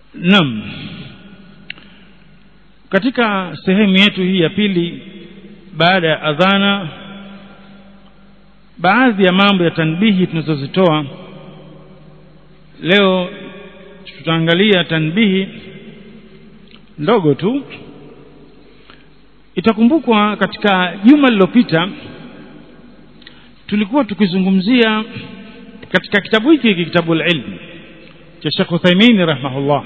Naam. Katika sehemu yetu hii ya pili baada ya adhana baadhi ya mambo ya tanbihi tunazozitoa leo tutaangalia tanbihi ndogo tu itakumbukwa katika juma lililopita tulikuwa tukizungumzia katika kitabu hiki kitabu al-ilm cha Sheikh Uthaymeen rahimahullah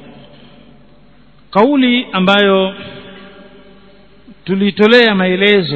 kauli ambayo tulitolea maelezo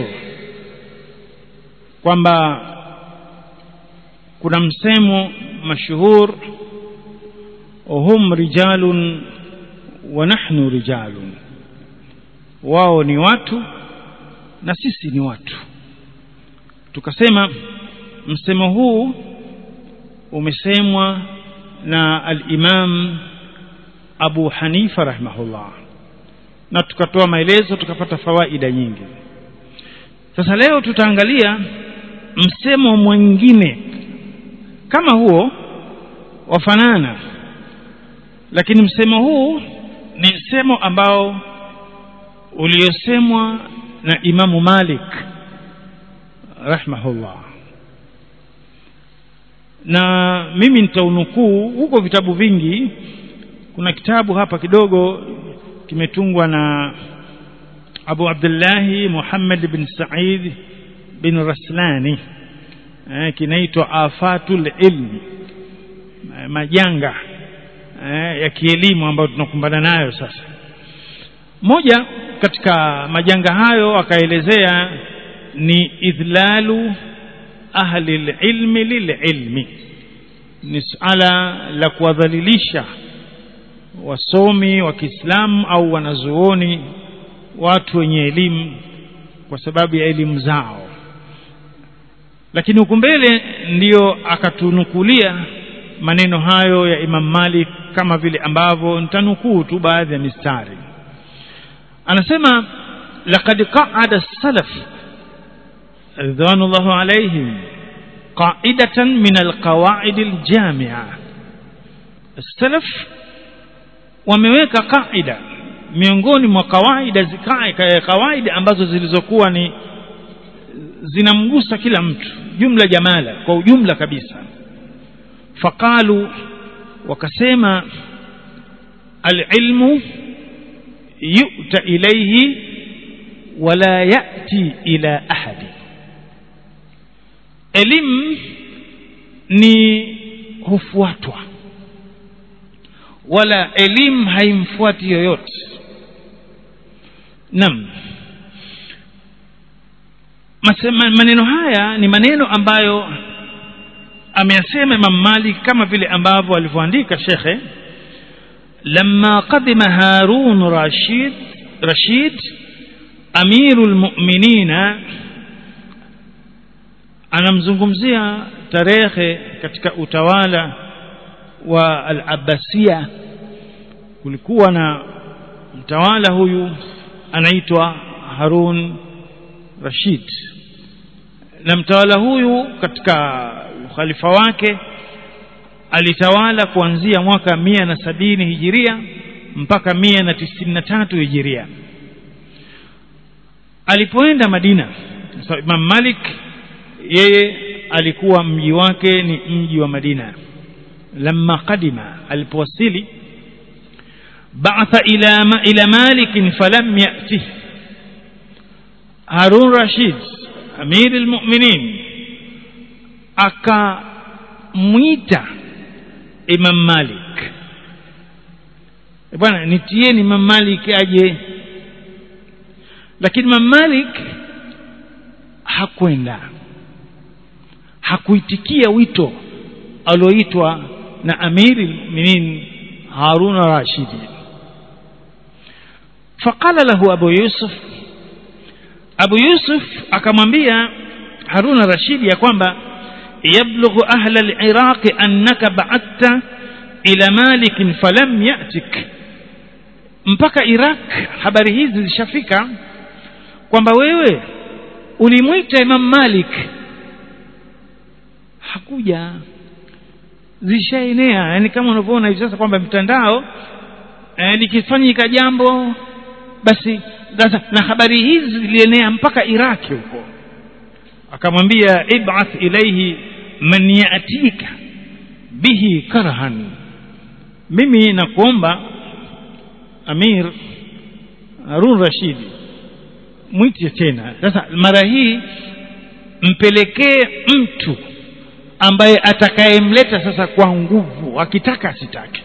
kwamba kuna msemo mashuhur hum rijalun wa nahnu rijalun wao ni watu na sisi ni watu tukasema msemo huu umesemwa na al-Imam Abu Hanifa rahimahullah na tukatoa maelezo tukapata fawaida nyingi sasa leo tutaangalia msemo mwingine kama huo wafanana lakini msemo huu ni msemo ambao uliosemwa na Imamu Malik rahimahullah na mimi nitaunukuu huko vitabu vingi kuna kitabu hapa kidogo kimetungwa na Abu Abdullahi Muhammad bin Said bin Raslani eh, kinaitwa Afatul Ilm eh, majanga eh, ya kielimu ambayo tunakumbana nayo sasa moja katika majanga hayo akaelezea ni idhlalu ahli ilmi lililmi ni suala la kuwadhalilisha wasomi wa Kiislamu au wanazuoni watu wenye elimu kwa sababu ya elimu zao lakini huku mbele ndiyo akatunukulia maneno hayo ya Imam Malik kama vile ambavyo nitanukuu tu baadhi ya mistari anasema laqad qa'ada salaf ridwanullahu alayhim qa'idatan min alqawaid aljami'a salaf wameweka kaida miongoni mwa kawaida zikae kawaida ambazo zilizokuwa ni zinamgusa kila mtu jumla jamala kwa ujumla kabisa faqalu wakasema alilmu yu'ta ilayhi wala ya'ti ila ahadi elimu ni hufuatwa wala elimu haimfuati yoyote nam maneno haya ni maneno ambayo ameyasema Imam Malik kama vile ambavyo alivyoandika shekhe لما قدم هارون رشيد رشيد أمير المؤمنين anamzungumzia tarehe katika utawala wa al-Abbasia kulikuwa na mtawala huyu anaitwa Harun Rashid na mtawala huyu katika ukhalifa wake alitawala kuanzia mwaka mia na sabini hijiria mpaka mia na tisini na tatu hijiria alipoenda Madina so, Imam Malik yeye alikuwa mji wake ni mji wa Madina lamma qadima alipowasili ba'atha ila ma, ila Malik falam ya'tih Harun Rashid Amir al-Mu'minin akamwita Imam Malik bwana nitieni Imam Malik aje lakini Imam Malik hakwenda hakuitikia wito alioitwa na Amiri al-Mu'minin Harun Rashid faqala lahu Abu Yusuf Abu Yusuf akamwambia Harun Rashid ya kwamba yablughu ahla al-Iraq annaka ba'atta ila Malik falam ya'tik mpaka Iraq habari hizi zishafika kwamba wewe ulimwita Imam Malik hakuja zishaenea yani kama unavyoona hivi sasa kwamba mtandao eh, likifanyika jambo basi sasa na habari hizi zilienea mpaka iraki huko akamwambia ib'ath ilaihi man yatika bihi karhan mimi nakuomba amir harun rashidi mwite tena sasa mara hii mpelekee mtu ambaye atakayemleta sasa kwa nguvu akitaka asitake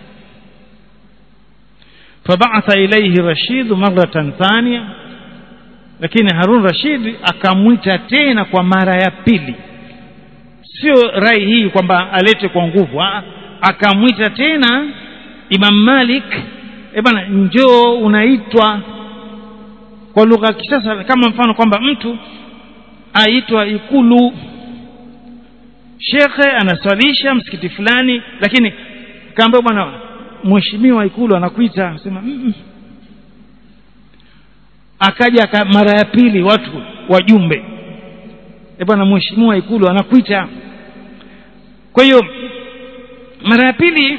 فبعث إليه رشيد مرة ثانية lakini Harun Rashid akamwita tena kwa mara ya pili sio rai hii kwamba alete kwa nguvu akamwita tena Imam Malik e bana njoo unaitwa kwa lugha ya kisasa kama mfano kwamba mtu aitwa ikulu shekhe anaswalisha msikiti fulani lakini kaambia bwana mheshimiwa ikulu anakuita sema mm -mm. akaja aka mara ya pili watu wajumbe e bwana mheshimiwa ikulu anakuita kwa hiyo mara ya pili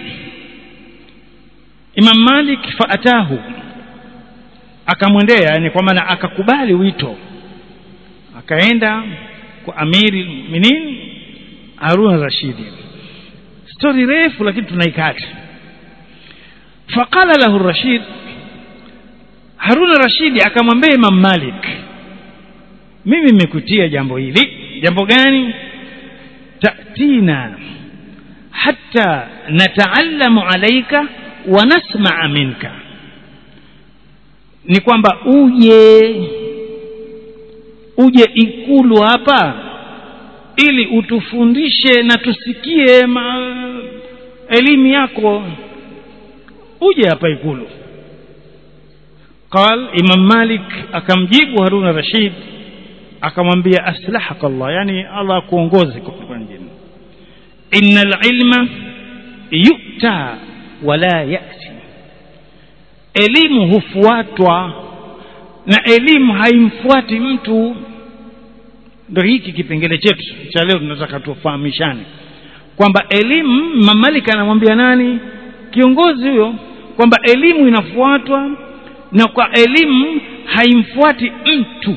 Imam Malik faatahu akamwendea yani kwa maana akakubali wito akaenda kwa amiri minin Harun Rashidi stori refu lakini tunaikata faqala lahu Rashid Harun Rashidi akamwambia Imam Malik mimi nimekutia jambo hili jambo gani tatina hatta nataallamu alaika wa nasmaa minka ni kwamba uje uje ikulu hapa ili utufundishe na tusikie ma, elimu yako uje hapa ikulu قال إمام مالك akamjibu Harun Rashid akamwambia aslahaka Allah yani Allah akuongoze kwa njia innal ilma yu'ta wala ya'ti elimu hufuatwa na elimu haimfuati mtu ndio hiki kipengele chetu cha leo tunataka tufahamishane kwamba elimu mamalika anamwambia nani kiongozi huyo kwamba elimu inafuatwa na kwa elimu haimfuati mtu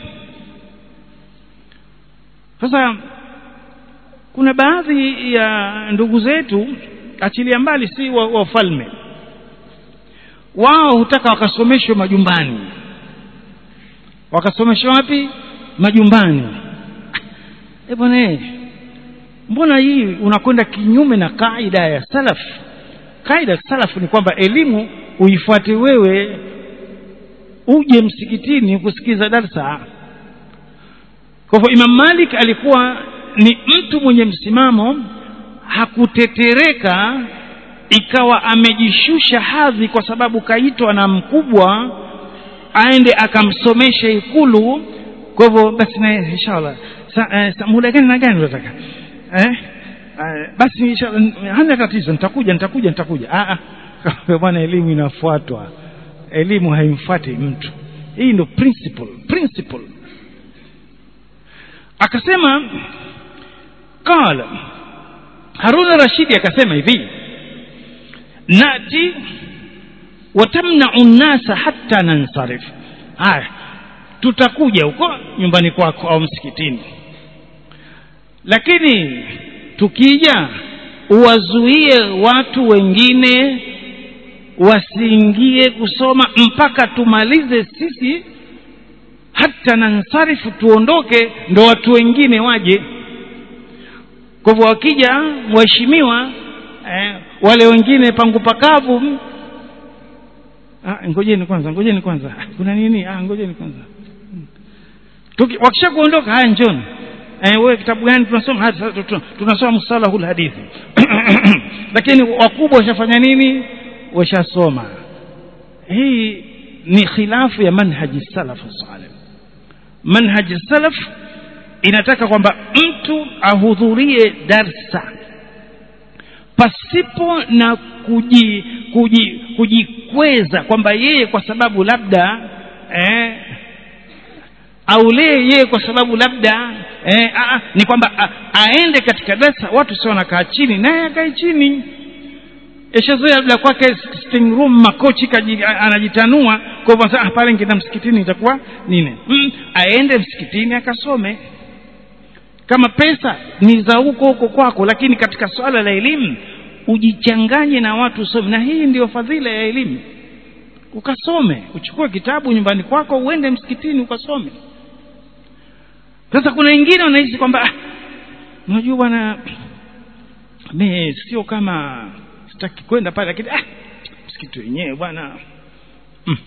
sasa kuna baadhi ya ndugu zetu achilia mbali si wafalme wa wao hutaka wakasomeshwe majumbani wakasomeshwa wapi majumbani e bwana mbona hii unakwenda kinyume na kaida ya salaf kaida ya salaf ni kwamba elimu uifuate wewe uje msikitini kusikiza darsa kwa hivyo Imam Malik alikuwa ni mtu mwenye msimamo hakutetereka ikawa amejishusha hadhi kwa sababu kaitwa na mkubwa aende akamsomesha ikulu kwa hivyo basi na inshallah sa, uh, muda gani na gani unataka eh uh, basi inshallah hana tatizo nitakuja nitakuja nitakuja ah ah bwana elimu inafuatwa elimu haimfuati mtu hii ndio principle principle akasema qala Harun Rashidi akasema hivi nati watamna'u an-nasa hatta nansarif haya tutakuja huko nyumbani kwako au msikitini lakini tukija uwazuie watu wengine wasiingie kusoma mpaka tumalize sisi hata nansarifu tuondoke ndo watu wengine waje kwa hivyo wakija mheshimiwa eh, wale wengine pangu pakavu ah, ngojeni kwanza ngojeni kwanza kuna nini ah, ngojeni kwanza Tuki, wakisha kuondoka haya njoni eh, wewe kitabu gani tunasoma tunasoma musalahul hadithi lakini wakubwa washafanya nini washasoma hii ni khilafu ya manhaji salaf salih manhaji salaf inataka kwamba mtu ahudhurie darsa pasipo na kuji, kuji, kujikweza kwamba yeye kwa sababu labda eh, aulee yeye kwa sababu labda eh, a, ni kwamba a, aende katika darsa watu sio wanakaa chini naye akae chini yashazoea labda kwake sitting room makochi kaji, anajitanua kwa hivyo ah, pale ngienda msikitini itakuwa nini mm, aende msikitini akasome kama pesa ni za huko huko kwako lakini katika swala la elimu ujichanganye na watu usome na hii ndio fadhila ya elimu ukasome uchukue kitabu nyumbani kwako uende msikitini ukasome sasa kuna wengine wanahisi kwamba ah, unajua bwana mi sio kama sitaki kwenda pale lakini ah, msikiti wenyewe bwana mm.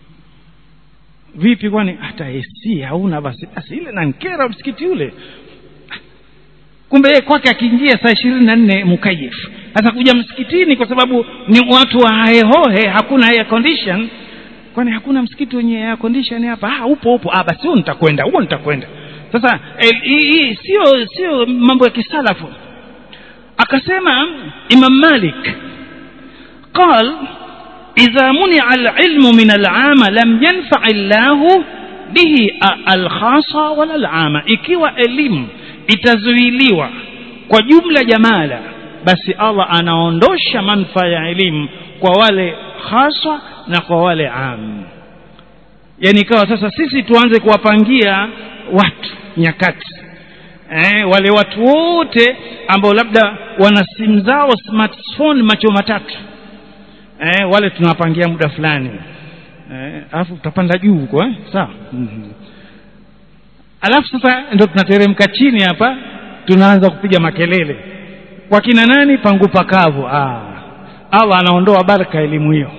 vipi kwani hata AC hauna basi basi ile nankera msikiti ule kumbe yeye kwake akiingia saa ishirini na nne mukayif sasa kuja msikitini kwa sababu ni watu wa haehohe hakuna air condition kwani hakuna msikiti wenye air condition hapa ah upo upo ah basi huo nitakwenda huo nitakwenda sasa hii sio sio mambo ya kisalafu akasema imam malik قال إذا منع العلم من العامة لم ينفع الله به الخاصة ولا العامة ikiwa elimu itazuiliwa kwa jumla jamala basi Allah anaondosha manufaa ya elimu kwa wale haswa na kwa wale am yani ikawa sasa sisi tuanze kuwapangia watu nyakati eh, wale watu wote ambao labda wana simu zao smartphone macho matatu eh, wale tunawapangia muda fulani eh, alafu tutapanda juu huko eh? sawa mm-hmm. alafu sasa ndio tunateremka chini hapa tunaanza kupiga makelele kwa kina nani pangu pakavu ah Allah anaondoa baraka elimu hiyo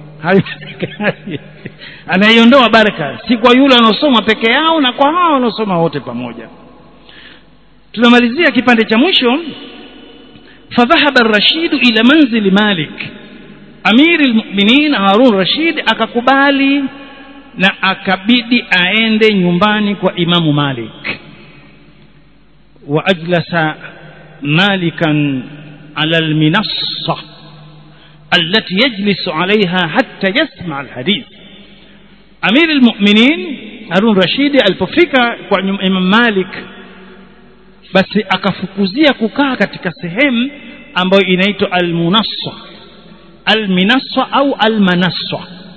anaiondoa baraka si kwa yule anaosoma peke yao na kwa hao wanaosoma wote pamoja tunamalizia kipande cha mwisho fadhahaba ar-rashid ila manzili malik amiri al-mu'minin harun rashid akakubali na akabidi aende nyumbani kwa imamu malik wa ajlasa malikan ala al-minassa التي يجلس عليها حتى يسمع الحديث أمير المؤمنين هارون رشيد alipofika kwa Imam Malik basi akafukuzia kukaa katika sehemu ambayo inaitwa almunassa alminassa au almanassa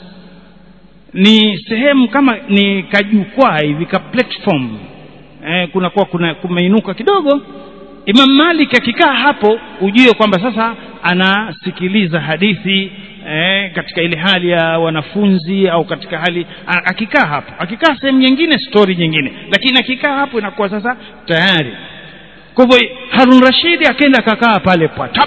ni sehemu kama ni kajukwaa hivi ka platform eh, kuna kwa kuna kumeinuka kidogo Imam Malik akikaa hapo ujue kwamba sasa anasikiliza hadithi eh, katika ile hali ya wanafunzi au katika hali akikaa hapo akikaa sehemu nyingine story nyingine lakini akikaa hapo inakuwa sasa tayari kwa hivyo Harun Rashidi akaenda akakaa pale patap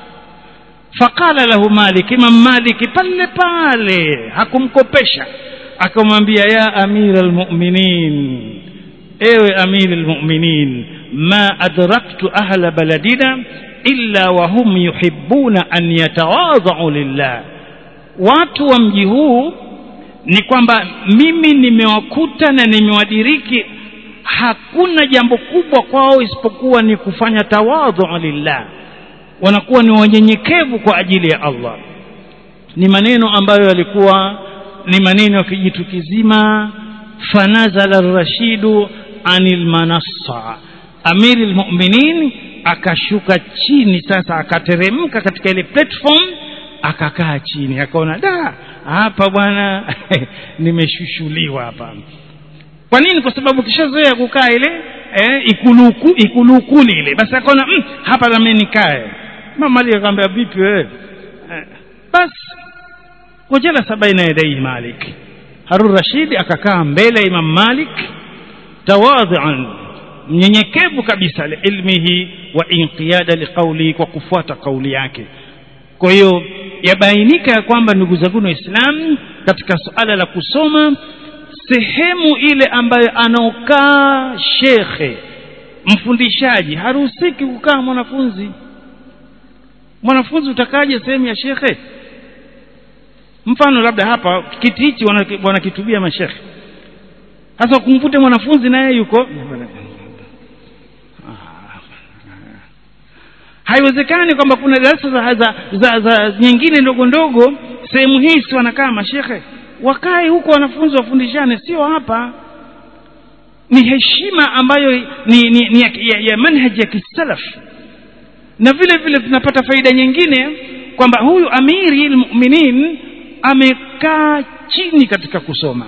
faqala lahu Malik Imam Malik pale pale hakumkopesha akamwambia ya amira almu'minin ewe amira almu'minin ma adraktu ahla baladina illa wa hum yuhibbuna an yatawadhau lillah watu wa mji huu ni kwamba mimi nimewakuta na nimewadiriki hakuna jambo kubwa kwao isipokuwa ni kufanya tawadhu lillah wanakuwa ni wanyenyekevu kwa ajili ya Allah ni maneno ambayo yalikuwa ni maneno ya kijitu kizima fanazala rashidu anil manassa amiri almu'minin akashuka chini sasa akateremka katika ile platform akakaa chini akaona da hapa bwana nimeshushuliwa hapa kwa nini kwa sababu kishazoea kukaa ile eh, ikuluku ikulukuli ile basi akaona mm, hapa na mimi nikae mama ali akamwambia vipi wewe eh, basi wajalasa baina yadai malik harun rashid akakaa mbele ya imam malik tawadhian mnyenyekevu kabisa liilmihi wa inqiyada liqauli kwa kufuata kauli yake kwa hiyo yabainika ya kwamba ndugu zangu waislamu katika suala la kusoma sehemu ile ambayo anaokaa shekhe mfundishaji haruhusiki kukaa mwanafunzi mwanafunzi utakaje sehemu ya shekhe mfano labda hapa kiti hichi wanakitubia mashekhe sasa kumvute mwanafunzi naye yuko haiwezekani kwamba kuna darasa za, za, za, za nyingine ndogo ndogo sehemu hii si wanakaa mashekhe wakae huko wanafunzi wafundishane sio hapa ni heshima ambayo ni, ni, ni ya, ya, ya manhaji ya kisalaf na vile vile tunapata faida nyingine kwamba huyu amiri almu'minin amekaa chini katika kusoma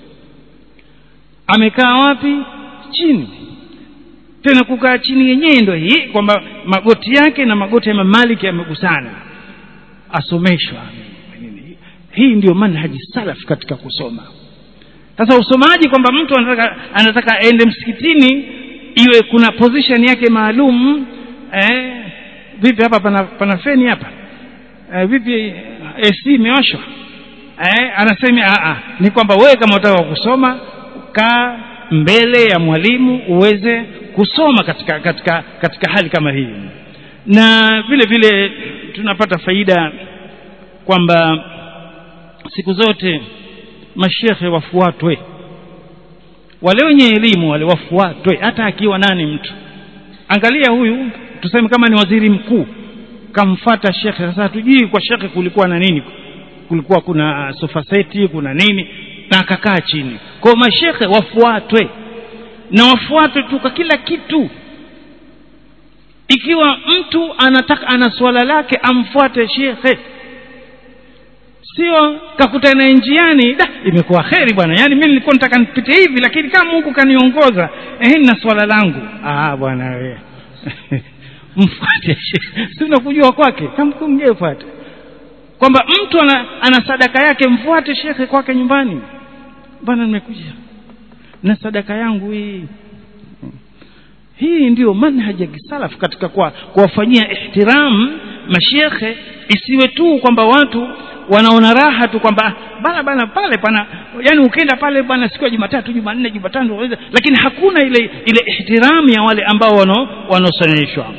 amekaa wapi chini tena kukaa chini yenyewe ndio hii kwamba magoti yake na magoti ya Malik yamegusana asomeshwa hii ndio manhaji salaf katika kusoma sasa usomaji kwamba mtu anataka anataka aende msikitini iwe kuna position yake maalum eh, vipi hapa pana, pana feni hapa eh, vipi AC imewashwa eh, anasema a a ni kwamba wewe kama unataka kusoma kaa mbele ya mwalimu uweze kusoma katika katika katika hali kama hii na vile vile tunapata faida kwamba siku zote mashekhe wafuatwe wale wenye elimu wale wafuatwe hata akiwa nani mtu angalia huyu tuseme kama ni waziri mkuu kamfata shekhe sasa hatujui kwa shekhe kulikuwa na nini kulikuwa kuna sofa seti kuna nini na akakaa chini kwa mashekhe wafuatwe na wafuatwe tu kwa kila kitu ikiwa mtu anataka ana swala lake amfuate shekhe sio kakutana njiani da imekuwa kheri bwana yani mimi nilikuwa nataka nipite hivi lakini kama Mungu kaniongoza eh na swala langu ah bwana wewe mfuate si unakujua kwake kamkumje fuate kwamba mtu ana, ana sadaka yake mfuate shekhe kwake nyumbani bwana nimekuja na sadaka yangu hii hii ndiyo manhaji ya kisalaf katika kwa kuwafanyia ihtiram mashekhe isiwe tu kwamba watu wanaona raha tu kwamba bana bana pale pana yani ukienda pale bana siku ya Jumatatu Jumanne Jumatano lakini hakuna ile ile ihtiramu ya wale ambao wano wanaosanyishwa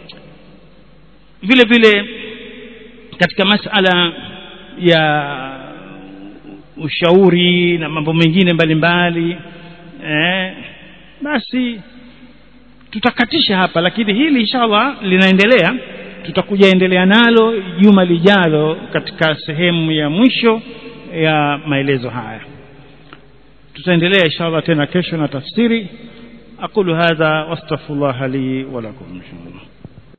vile vile katika masala ya ushauri na mambo mengine mbalimbali eh, basi tutakatisha hapa lakini hili inshallah linaendelea tutakuja endelea nalo juma lijalo katika sehemu ya mwisho ya maelezo haya tutaendelea inshallah tena kesho na tafsiri aqulu hadha wastaghfirullah li wa lakum inshallah